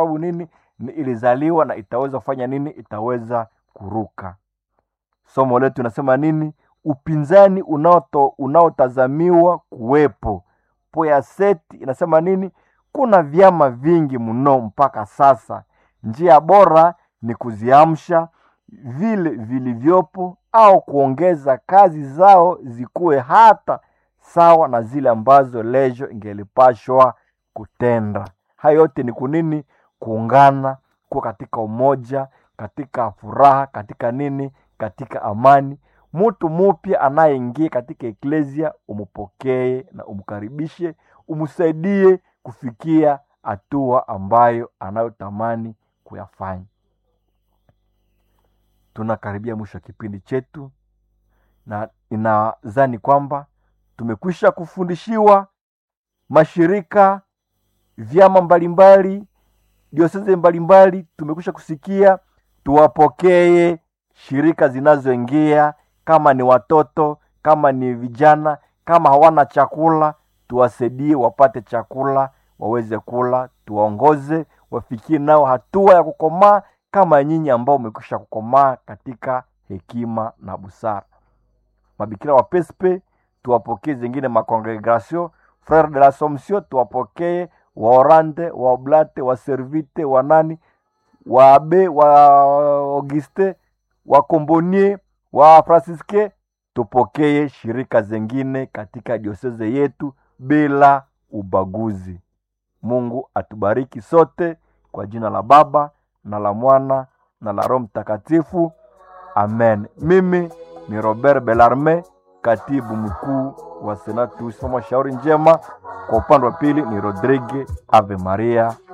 sababu nini? Ni ilizaliwa na itaweza kufanya nini? Itaweza kuruka. Somo letu inasema nini? Upinzani unaoto unaotazamiwa kuwepo. Poyaset inasema nini? Kuna vyama vingi mno mpaka sasa. Njia bora ni kuziamsha vile vilivyopo au kuongeza kazi zao zikuwe hata sawa na zile ambazo lejo ingelipashwa kutenda. Hayo yote ni kunini? Kuungana, kuwa katika umoja, katika furaha, katika nini? Katika amani. Mtu mupya anayeingia katika eklesia, umupokee na umkaribishe, umsaidie kufikia hatua ambayo anayotamani kuyafanya. Tunakaribia mwisho wa kipindi chetu, na inadhani kwamba tumekwisha kufundishiwa mashirika, vyama mbalimbali, dioseze mbalimbali, tumekwisha kusikia. Tuwapokee shirika zinazoingia, kama ni watoto, kama ni vijana, kama hawana chakula, tuwasaidie wapate chakula, waweze kula, tuwaongoze wafikie nao hatua ya kukomaa kama nyinyi ambao umekwisha kukomaa katika hekima na busara. Mabikira wa Pespe tuwapokee, zingine makongregation Frere de l'Assomption tuwapokee, wa Orande, wa Oblate, wa Servite, wa nani, wa Abe, wa Auguste, wa Kombonie, wa Fransiske, tupokee shirika zingine katika dioseze yetu bila ubaguzi. Mungu atubariki sote kwa jina la Baba na la Mwana na la Roho Mtakatifu, amen. Mimi ni Robert Belarme, katibu mkuu wa Senatus Mama Shauri Njema. Kwa upande wa pili ni Rodrigue Ave Maria